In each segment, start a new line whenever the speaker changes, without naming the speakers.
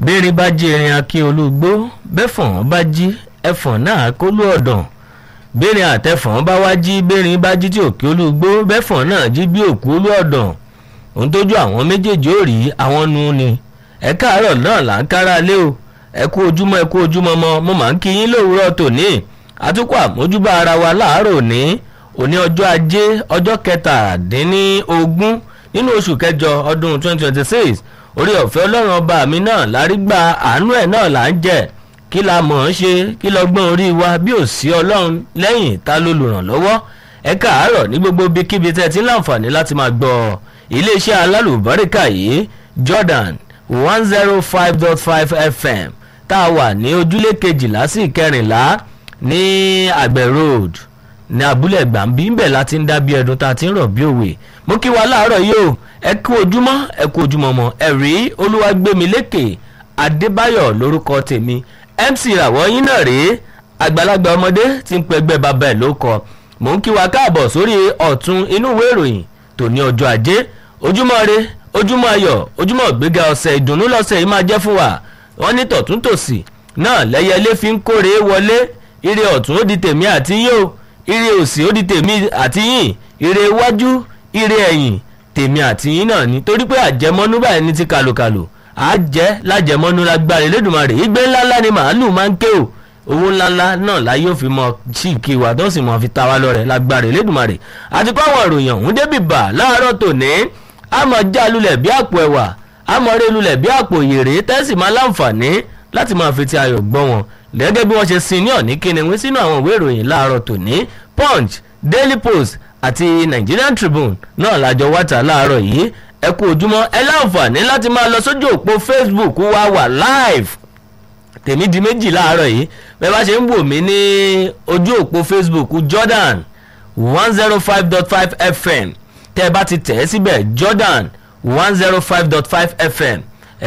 béèrè bá jí erin akí olúgbó bẹ́fọ̀n bá jí ẹfọ̀n náà kólú ọ̀dàn béèrè àtẹfọ̀n bá wá jí béèrè bá jí tí òkè olúgbó bẹ́fọ̀n náà jí bí òkú olú ọ̀dàn òun tójú àwọn méjèèjì ò rí àwọn nu ni ẹ káàárọ̀ náà là ń kára lé o ẹ kú ojúmọ́ ẹ kú ojúmọ́ mọ́ mo máa ń kí yín lówùúrọ̀ tòní àtúkọ̀ àmójúbà ara wa láàárọ̀ òní òní ọjọ́ ajé ọjọ́ kẹtàdínlógún nínú oṣù kẹjọ ọdún 2026 orí ọ̀fẹ́ ọlọ́run ọba mi náà lárígbà àánú ẹ̀ náà là ń jẹ́ kí la mọ̀ ọ́n ṣe kí lọ́gbọ́n orí wa bí ò sí ọlọ́run lẹ́yìn ta ló lùrànlọ́wọ́ ẹ káàárọ̀ ní gbogbo ibikíbi tẹ́ ẹ ti ń láǹfààní láti máa gbọ́ iléeṣẹ́ alálùbáríkà yìí Jordan one zero five dot five FM tá a wà ní ojúlé kejìlá sí ìkẹrìnlá ní àgbẹ̀ road ní abúlé gbàǹbí ńbẹ̀ láti ń dá bí ẹdun tá a ti ń rọ̀ bí òwe mo kí wa láàárọ̀ yìí o ẹ kú ojúmọ́ ẹ kú ojúmọ́ mọ́ ẹ̀rí olúwàgbẹ́milékè adébáyọ̀ lórúkọ tèmi mc ìràwọ̀ yín náà rèé àgbàlagbà ọmọdé tí ń pẹgbẹ́ bàbá ẹ̀ ló kọ mò ń kí wa káàbọ̀ sórí ọ̀tún inú ìwé ìròyìn tòní ọjọ́ ajé ojúmọ́ re ojúmọ́ ayọ̀ ojúmọ́ gbéga ọ̀sẹ̀ ìdùnnú lọ́sẹ̀ yìí máa jẹ́ fún wa wọ́n ní tọ̀tún tòsì náà lẹ́yẹlé fi ń kórè wọlé ire ọ̀tún ó di tèmi àti yín o ire òsì ó di tèmi àti yín ire iwájú ire ẹ̀yìn tèmi àti yín náà ni torí pé àjẹmọ́nú báyìí ní ti kàlùkàlù àjẹ́ lájẹmọ́nú lágbára Elédùmarè ìgbé ńláńlá ni màálù máa ń ké o owó ńláńlá náà la yóò fi mọ sí ìkí wa tó sì mọ fi ta wá lọ́rẹ̀ lágbára Elédùmarè àti kó àwọn ìròyìn ọ̀hún débì bà láàárọ̀ tòní àmọ́ já lulẹ̀ bí àpò ẹ̀wà àmọ́ rẹ lulẹ̀ bí àpò yèrè tẹ́sí máa láǹfààní láti máa fi ti ayọ̀ gbọ́ wọn gẹ́gẹ́ bí wọ́n ṣe sin ní ọ̀ní kíniwín sínú àwọn ìwé ìròyìn láàárọ̀ tòní Punch Daily Post àti Nigerian Tribune náà lájọ wáta láàárọ̀ yìí ẹ kú ojúmọ́ ẹ láǹfààní láti máa lọ sójú òpó Facebook wa wà live tèmi di méjì láàárọ̀ yìí bẹ́ẹ̀ bá ṣe ń wò mí ní ojú òpó Facebook Jordan one zero five dot five FM tẹ́ ẹ bá ti tẹ̀ ẹ́ síbẹ̀ Jordan one zero five dot five FM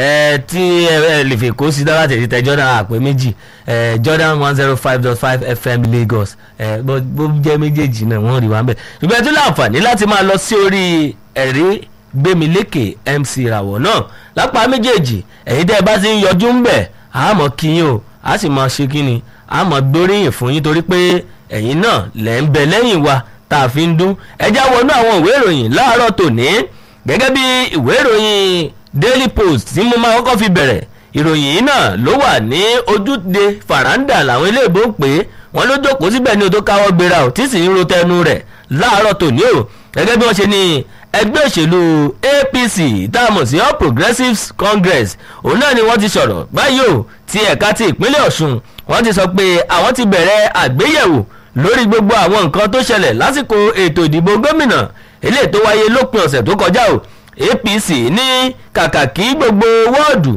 ẹ tí ẹ lè fi kó sí dára tètè tẹ Jordan àpè méjì ẹ Jordan one zero five dot five FM Lagos ẹ bó jẹ́ méjèèjì náà wọ́n rí wa ń bẹ̀ ṣùgbọ́n ẹ tún láǹfààní láti máa lọ sí orí ẹ̀rí gbémilékè MC ìràwọ̀ náà lápá méjèèjì ẹ̀yin tẹ́ ẹ bá ti ń yọjú ń bẹ̀ àmọ́ kíyìn o a sì máa ṣe kíni àmọ́ gbóríyìn fún yín torí pé ẹ̀yin náà lẹ́ ń bẹ lẹ́yìn wa tá a fi ń dún ẹjá wọnú àwọn ìwé ìròyìn láàárọ̀ tòní gẹ́gẹ́ bí ìwé ìròyìn Daily Post tí mo máa kọ́kọ́ fi bẹ̀rẹ̀ ìròyìn yìí náà ló wà ní ojúde faranda làwọn iléèbó ń pè é wọ́n ló jókòó síbẹ̀ ní o tó káwọ́ gbéra ò tí sì ń ro tẹnu rẹ̀ láàárọ̀ tòní o gẹ́gẹ́ bí wọ́n ṣe ní ẹgbẹ́ òṣèlú APC tá a mọ̀ sí All Progressives Congress òun náà ni wọ́n ti sọ̀rọ̀ báyìí o ti ẹ̀ka ti ìpínlẹ̀ Ọ̀ṣun wọ́n ti sọ pé àwọn ti bẹ̀rẹ̀ àgbéyẹ̀wò lórí gbogbo àwọn nǹkan tó ṣẹlẹ̀ lásìkò ètò ìdìbò gómìnà eléyìí tó wáyé lópin ọ̀sẹ̀ tó kọjá o APC ní kàkà kí gbogbo wọ́ọ̀dù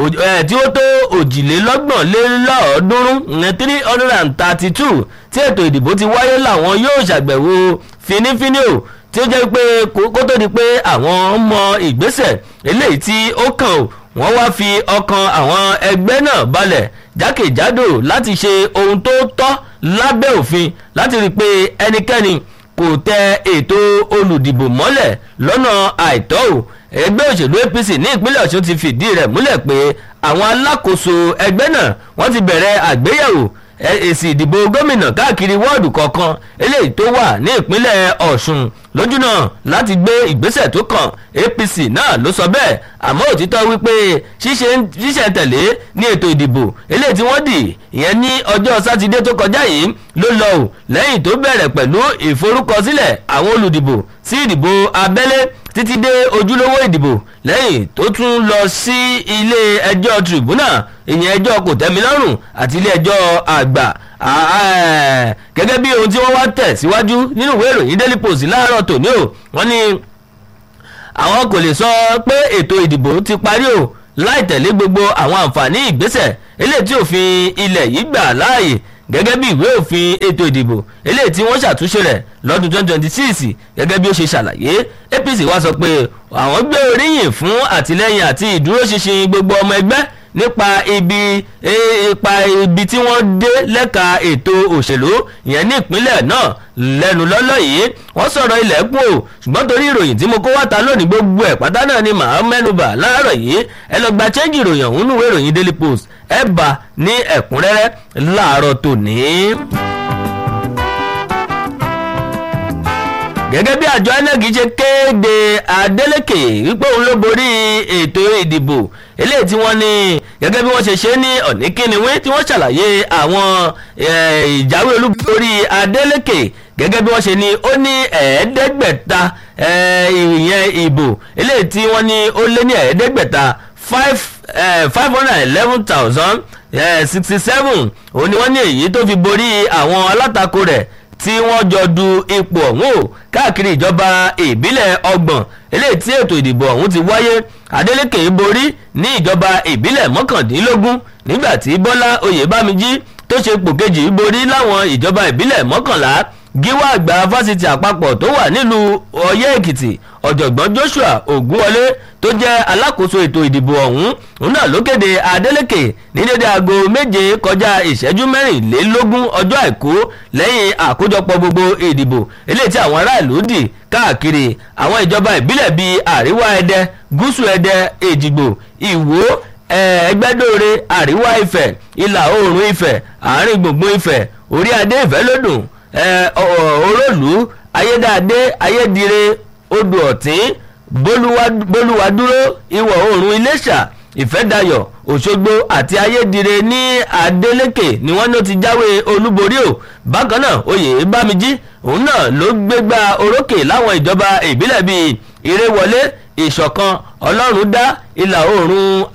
tí ó tó òjìlélọ́gbọ̀n lé lọ́ọ̀ọ́dúnrún three hundred and thirty two tí ètò ìdìbò ti wáyé làwọn yóò ṣàgbẹ̀wò fínífíní o tí ó jẹ́ pé kó tó di pé àwọn mọ ìgbésẹ̀ eléyìí tí ó kàn ó wọ́n wá fi ọkàn àwọn ẹgbẹ́ náà balẹ̀ jákèjádò láti ṣe ohun tó tọ́ lábẹ́ òfin láti rí i pé ẹnikẹ́ni kò tẹ ètò olùdìbò mọ́lẹ̀ lọ́nà àìtọ́ o ẹgbẹ́ òṣèlú APC ní ìpínlẹ̀ Ọ̀ṣun ti fìdí rẹ̀ múlẹ̀ pé àwọn alákòóso ẹgbẹ́ náà wọ́n ti bẹ̀rẹ̀ àgbéyẹ̀wò èsì ìdìbò gómìnà káàkiri wọ́ọ̀dù kọ̀ọ̀kan eléyìí tó wà ní ìpínlẹ̀ Ọ̀ṣun lójú náà láti gbé ìgbésẹ̀ tó kàn APC náà ló sọ bẹ́ẹ̀ àmọ́ òtítọ́ wípé ṣíṣe tẹ̀lé ní ètò ìdìbò eléyìí tí wọ́n dì ìyẹn ní ọjọ́ sátidé tó kọjá yìí ló lọ ò lẹ́yìn tó bẹ̀rẹ̀ pẹ̀lú ìforúkọsílẹ̀ àwọn olùdìbò sí ìdìbò abẹ́lé títí dé ojúlówó ìdìbò lẹ́yìn tó tún lọ sí ilé ẹjọ́ tribunal ìyẹn ẹjọ́ kòtẹ́milọ́rùn àti ilé ẹjọ́ àgbà gẹ́gẹ́ bí ohun tí wọ́n wá tẹ̀ síwájú nínú ìwé ìròyìn Daily Post láàárọ̀ tòní o wọ́n ní àwọn kò lè sọ pé ètò ìdìbò ti parí o láì tẹ̀lé gbogbo àwọn àǹfààní ìgbésẹ̀ eléyìí tí òfin ilẹ̀ yìí gbà láàyè gẹ́gẹ́ bí ìwé òfin ètò ìdìbò eléyìí tí wọ́n ṣàtúnṣe rẹ̀ lọ́dún 2026 gẹ́gẹ́ bí ó ṣe ṣàlàyé APC wá sọ pé àwọn gbé oríyìn fún àtìlẹ́yìn àti ìdúróṣinṣin gbogbo ọmọ ẹgbẹ́ nípa ibi ipa ibi tí wọ́n dé lẹ́ka ètò òṣèlú ìyẹn ní ìpínlẹ̀ náà lẹ́nu lọ́lọ́ yìí wọ́n sọ̀rọ̀ ilẹ̀kùn o ṣùgbọ́n torí ìròyìn tí mo kó wá ta lónìí gbogbo ẹ̀ pátá náà ni màá mẹ́nuba láàárọ̀ yìí ẹ lọ gba chẹ́ńjì ìròyìn ọ̀hún nùwé ìròyìn daily post ẹ bá ní ẹ̀kúnrẹ́rẹ́ láàárọ̀ tòní. gẹ́gẹ́ bí àjọ inec ṣe kéde adeleke wípé òun ló borí ètò ìdìbò eléyìí tí wọ́n ní gẹ́gẹ́ bí wọ́n ṣe ṣe ní ọ̀nìkíniwé tí wọ́n ṣàlàyé àwọn ìjáwé olúborí adeleke gẹ́gẹ́ bí wọ́n ṣe ní ó ní ẹ̀ẹ́dẹ́gbẹ̀ta ìyẹn ìbò eléyìí tí wọ́n ní ó lé ní ẹ̀ẹ́dẹ́gbẹ̀ta five five hundred and eleven thousand sixty seven òun ni wọ́n ní èyí tó fi borí àwọn alátakò rẹ̀ tí wọ́n jọ du ipò ọ̀hún o káàkiri ìjọba ìbílẹ̀ ọgbọ̀n eléyìí tí ètò ìdìbò ọ̀hún ti wáyé adeleke borí ní ìjọba ìbílẹ̀ mọ́kàndínlógún nígbà tí bọ́lá oyèbámijí tó ṣe pò kejì borí láwọn ìjọba ìbílẹ̀ mọ́kànlá gíwá àgbà fásitì àpapọ̀ tó wà nílùú ọyẹ́ èkìtì ọ̀jọ̀gbọ́n joshua ògúnwọlé tó jẹ́ alákòóso ètò ìdìbò ọ̀hún òun náà ló kéde adeleke ní dédé aago méje kọjá ìṣẹ́jú mẹ́rìnlélógún ọjọ́ àìkú lẹ́yìn àkójọpọ̀ gbogbo ìdìbò eléyìí tí àwọn aráàlú dì káàkiri àwọn ìjọba ìbílẹ̀ bíi àríwá ẹdẹ gúúsù ẹdẹ èjìgbò ìwó ẹgbẹ́dóore àríwá ifẹ̀ ìlà oòrùn ifẹ̀ àárín gbùngbùn ifẹ̀ orí adé ìfẹ́ lódùn òròlù ayédáadé ayédire odò ọ̀tín bólúwadúró ìwọ̀ oòrùn iléṣà ìfẹ́dayọ̀ òṣogbo àti ayédire ní adeleke ni wọ́n ló ti jáwé olúborí o bákan náà oyè bámijí òun náà ló gbégbá orókè láwọn ìjọba ìbílẹ̀ bíi ìrèwọlé ìṣọ̀kan ọlọ́run dá ìlà oòrùn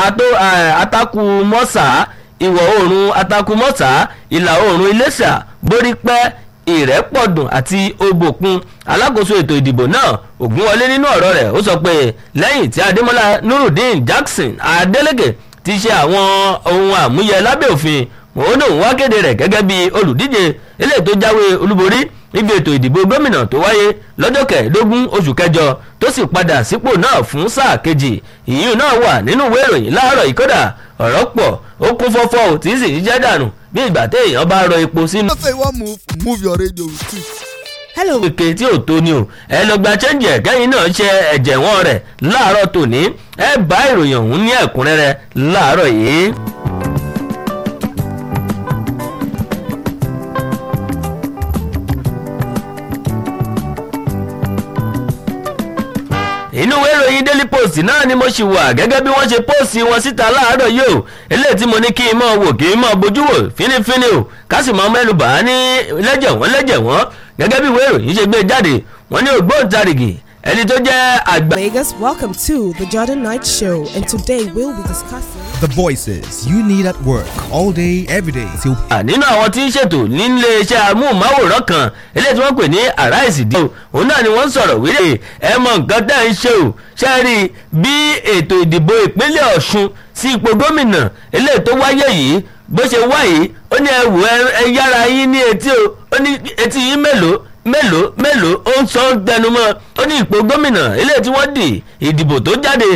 atakumọ́sà ìwọ̀ oòrùn atakumọ́sà ìlà oòrùn iléṣà borípẹ́ ìrẹ́pọ̀dùn àti òbòkun alákòóso ètò ìdìbò náà ògúnwọlé nínú ọ̀rọ̀ rẹ̀ ó sọ pé lẹ́yìn tí adémọ́lá nurudeen jackson adeleke ti ṣe àwọn ohun àmúyẹ lábẹ́ òfin òun náà wá kéde rẹ̀ gẹ́gẹ́ bí olùdíje eléyìí tó jáwé olúborí níbi ètò ìdìbò gómìnà tó wáyé lọ́jọ́ kẹẹ̀ẹ́dógún oṣù kẹjọ tó sì padà sípò náà fún sáà kejì ìyún náà wà nínú ìwé ìròyìn láàárọ̀ ìkọ́dà ọ̀rọ̀ pọ̀ ó kún fọ́fọ́ ò tí sì jẹ́ dànù bí ìgbà téèyàn bá rọ epo sínú.
say you wan move move your radio with it.
hello
kékeré tí ò tó ni o ẹ lọ gba chẹ́ǹjì ẹ̀kẹ́yìn náà ṣe ẹ̀jẹ̀ wọn rẹ̀ láàárọ̀ tòní ẹ bá ìròyìn ọ̀hún ní ẹ̀kúnrẹ́rẹ́ láàárọ̀ yìí. inú ìwé ìròyìn daily post náà ni mo ṣì wà gẹ́gẹ́ bí wọ́n ṣe póòsì wọn síta láàárọ̀ yìí o eléyìí tí mo ní kí n mọ̀ wò kí n mọ̀ bójú wò fínífíní o ká sì mọ̀ mẹ́nu bà á ní lẹ́jẹ̀ wọ́n lẹ́jẹ̀ wọ́n gẹ́gẹ́ bí ìwé ìròyìn ṣe gbé jáde wọ́n ní ògbóǹtarìgì ẹni tó jẹ́ àgbà.
Vegas, welcome to the Jordan Night Show, and today we'll be discussing.
The voices you need at work all day, every day till
nínú àwọn tí ń ṣètò nílé iṣẹ́ amóhùnmáwòrán kan eléyìí tí wọ́n pè ní arise dí o òun náà ni wọ́n ń sọ̀rọ̀ wílé ẹ mọ nǹkan tẹ́ ń ṣe o ṣe rí i bí ètò ìdìbò ìpínlẹ̀ ọ̀ṣun sí ipò gómìnà eléyìí tó wáyé yìí bó ṣe wá yìí ó ní ẹ wò ẹ yára yín ní etí o ó ní etí yín mélòó mélòó mélòó ó ń sọ ń tẹnumọ́ ó ní ipò gómìnà eléyìí tí wọ́n dì ìdìbò tó jáde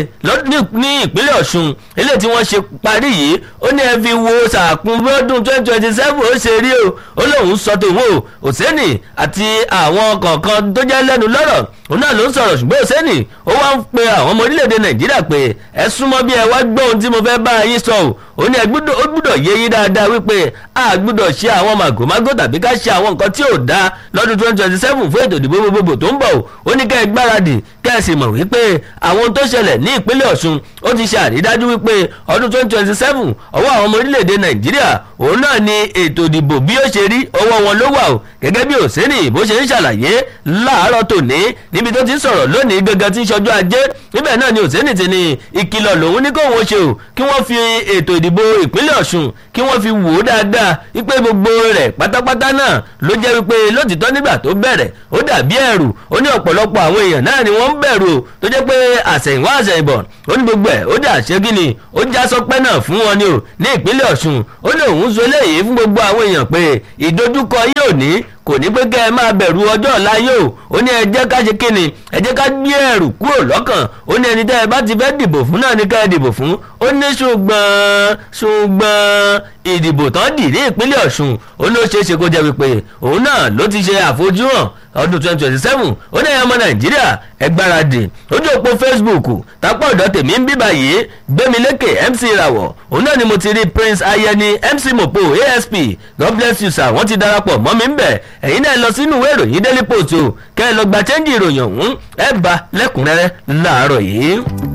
ní ìpínlẹ̀ ọ̀ṣun eléyìí tí wọ́n ṣe parí yìí ó ní ẹ fi wo sàkún bọ́dún twenty twenty seven ó ṣe rí o ó lóun sọ tòun o òsèǹnì àti àwọn kọ̀ọ̀kan tó jẹ́ lẹ́nu lọ́rọ̀ òun náà ló ń sọ̀rọ̀ ṣùgbọ́n òsèǹnì ó wá ń pe àwọn ọmọ orílẹ̀-èdè nàìjíríà pé ẹ súnmọ́ bí ẹ wá gbọ́ ohun tí mo fẹ́ bá yín sọ o ó ní ẹ gbúdọ̀ yé yín dáadáa wípé a gbúdọ̀ ṣe àwọn màgòmágó tàbí ká ṣe àwọn nǹkan tí ò dáa lọ́dún twenty twenty seven fún ètò ìdìbò gbogbogbò tó ń bọ̀ o ó ní kẹ́ ẹ gbáradì kẹ́ ẹ sì mọ̀ wípé àwọn ohun tó ṣẹlẹ̀ ní ìpínlẹ̀ ọ̀ṣun ó ti ṣe àrídájú wípé ọdún twenty twenty seven ọwọ́ àwọn ọmọ orílẹ̀-èdè nàìjíríà òun náà ni ètò ìdìbò bí ó ṣe rí ọwọ́ wọn ló wà o gẹ́gẹ́ bí òsínì bó ṣe ń ṣàlàyé láàárọ̀ tòní níbi tó ti ń sọ̀rọ̀ lónìí gangan tí ń ṣọjọ́ ajé níbẹ̀ náà ni òsínì ti ní ìkìlọ̀ lòun ní kóun ṣe o kí wọ́n fi ètò ìdìbò ìpínlẹ̀ ọ̀ṣun kí wọ́n fi wò ó dáadáa wípé gbogbo rẹ̀ pátápátá náà ló jẹ́ wípé lótìtọ́ nígbà tó bẹ̀rẹ̀ ó dàbí ẹ̀rù ó ní ọ̀pọ̀lọpọ̀ àwọn èèyàn náà ni wọ́n ń bẹ̀rù o tó jẹ́ pé àṣẹ̀yìnwá àṣẹ̀yìnbọ̀ ó ní gbogbo ẹ̀ ó dà ṣé kí ni ó já sọpẹ́ náà fún wọn ni o ní ìpínlẹ̀ ọ̀ṣun ó ní òun sọ eléyìí fún gbogbo àwọn èèyàn pé ìdojúkọ yóò ní kò ní pé kẹ́ ẹ máa bẹ̀rù ọjọ́ ọ̀la yóò ó ní ẹ jẹ́ ká ṣe kíni ẹ jẹ́ ká gbé ẹ̀rù kúrò lọ́kàn ó ní ẹni tẹ́ ẹ bá ti fẹ́ dìbò fún náà ní ká ẹ dìbò fún ó ní ṣùgbọ́n ṣùgbọ́n ìdìbò tán dì ní ìpínlẹ̀ ọ̀ṣun ó ní ó ṣeé ṣe kó jẹ́ wípé òun náà ló ti ṣe àfojúhàn ọdún twenty twenty seven ó ní ẹ̀yàn ọmọ nàìjíríà ẹ gbáradì lójú òpó facebook tápọ̀ ọ̀dọ́ tèmi ń bíbà yìí gbémilékè mc ìràwọ̀ òun náà ni mo ti rí prince ayẹni mc mopo asp god bless you sir wọ́n ti darapọ̀ mọ́ mi ń bẹ̀ ẹ̀yin náà lọ sínú ìwé ìròyìn daily post o kẹ́ ẹ lọ gba chẹ́ńjì ìròyìn ọ̀hún ẹ bá lẹ́kùnrẹ́rẹ́ láàárọ̀ yìí.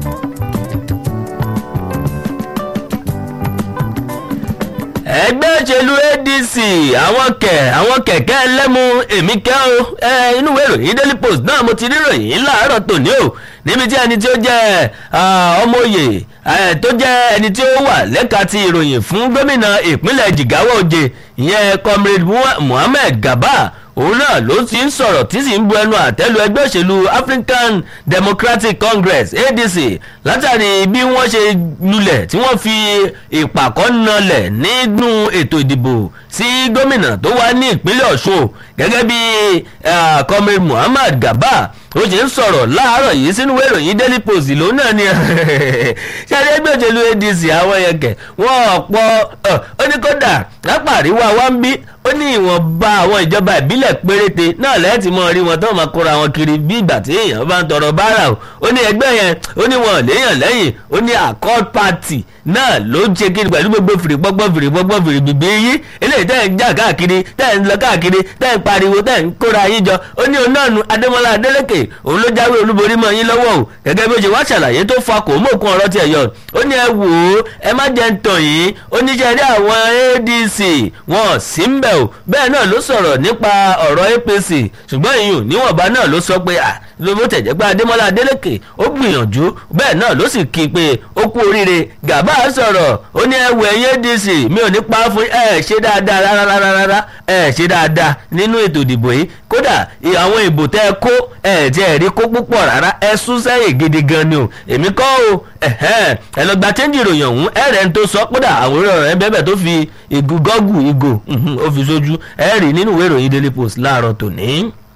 ẹgbẹ́ òṣèlú adc àwọn kẹ̀ àwọn kẹ̀kẹ́ ẹlẹ́mu èmi kẹ́ o ẹ inú ìwé ìròyìn daily post náà mo ti rí ìròyìn láàárọ̀ tòní o níbi tí ẹni tí ó jẹ́ ọmọ òye tó jẹ́ ẹni tí ó wà lẹ́ka ti ìròyìn fún gómìnà ìpínlẹ̀ jigawa òjè ìyẹn comrade muhammed gaba òun náà ló ti ń sọ̀rọ̀ tí sì ń bu ẹnu àtẹ́lu ẹgbẹ́ òṣèlú african democratic congress adc látàrí bí wọ́n ṣe lulẹ̀ tí wọ́n fi ìpàkọ́ nalẹ̀ nínú ètò ìdìbò sí gómìnà tó wá ní ìpínlẹ̀ ọ̀ṣun gẹ́gẹ́ bí comrade muhammad gaba ó ṣe ń sọ̀rọ̀ láàárọ̀ yìí sínú ìròyìn daily post ló náà ni ṣáde ẹgbẹ́ òṣèlú adc àwọn yẹn kẹ̀ wọ́n ọ̀pọ̀ ó ní kódà lápá àríwá wa ń bí ó ní ìwọ̀nba àwọn ìjọba ìbílẹ̀ péréte náà lẹ́ẹ̀tì mọ́ rí wọn tó máa kóra wọn kiri bí ìgbà tí èèyàn bá ń tọrọ báárà o ó ní ẹgbẹ́ yẹn ó ní wọn léèyàn lẹ́yìn ó ní accord party náà ló ń ṣe kiri pẹ̀lú gbogbo fìrì pọ́pọ́ fìrì pọ́pọ́ fìrì bìbí yí eléyìí tẹ́ ń jà káàkiri tẹ́ ń lọ káàkiri tẹ́ ń pariwo tẹ́ ń kóra yín jọ ó ní onáàánú adémọlá adélèké òun ló jáwé olúborí mọ́ yín lọ́wọ́ o gẹ́gẹ́ bí ó ṣe wá ṣàlàyé tó fa kò mú òkun ọ̀rọ̀ tiẹ̀ yọ ó ní ẹ wò ó ẹ má jẹ́ ń tàn yín ó ní ṣe rí àwọn adc wọn sí ń bẹ̀ o bẹ́ẹ̀ náà ló sọ̀rọ̀ nípa ọ̀rọ̀ apc ṣùgbọ́n ìyún níwọ̀nba náà ló sọ pé à ló bó tẹ̀jẹ́ pé adémọlá adélèké ó gbìyànjú bẹ́ẹ̀ náà ló sì kí i pé ó kú oríire gàbá sọ̀rọ̀ ó ní ẹwù ẹ̀yìn adc mi ò ní pa á fún ẹ ṣe dáadáa rárá rárá ẹ ṣe dáadáa nínú ètò ìdìbò yìí kódà àwọn ìbò tẹ́ ẹ kó ẹ tí ẹ rí kó púpọ̀ rárá ẹ sún sẹ́yìn gidi gan ni o èmi kọ́ o ẹ lọ gba chẹ́ńjì ìròyìn ọ̀hún ẹ rẹ̀ ń tó sọ kódà àwòrán rẹ̀ bẹ́ẹ̀ tó fi ìgò gọ́gù ìgò ó fi sójú ẹ rí nínú ìwé ìròyìn daily post láàárọ̀ tòní.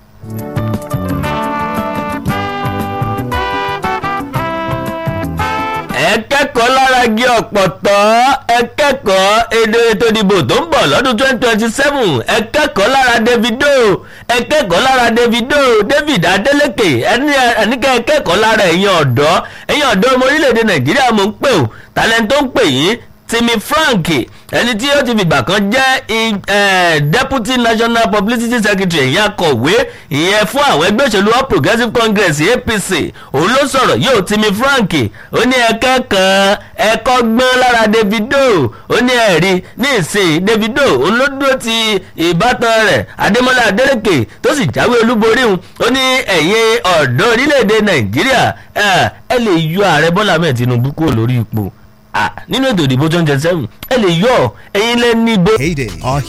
ẹ kẹ́kọ̀ọ́ lára gé ọ̀pọ̀tọ́ ẹ kẹ́kọ̀ọ́ èdè ètò ìdìbò tó ń bọ̀ lọ́dún twenty twenty seven ẹ kẹ́kọ̀ọ́ lára davido ẹ kẹ́kọ̀ọ́ lára davido david adeleke ẹnikẹ́ ẹ kẹ́kọ̀ọ́ lára ẹ̀yin ọ̀dọ́ ẹ̀yin ọ̀dọ́ ọmọ orílẹ̀-èdè nàìjíríà mo ń pè ó talent tó ń pè yín timi frank ẹni tí ó ti fìgbà kan jẹ́ deputy national publicity secretary ìyẹn akọ̀wé ìyẹn fún àwọn ẹgbẹ́ òṣèlú all progressives congress apc òun ló sọ̀rọ̀ yóò timi frank ó ní ẹ̀kẹ́ kan ẹ̀kọ́ gbọ́n lára davido ó ní ẹ̀rí ní ìsìn davido òun ló dúró ti ìbátan rẹ̀ adémọlá adélèké tó sì jáwé olúborí òun ó ní ẹ̀yin ọ̀dọ́ orílẹ̀-èdè nàìjíríà ẹ lè yọ ààrẹ bọ́lá mẹ́ẹ̀ tinubu kúrò lórí ipò nínú ètò ìdìbò twenty twenty seven ẹ lè yọ ẹyin lẹ́ni bó.
Heyday. Our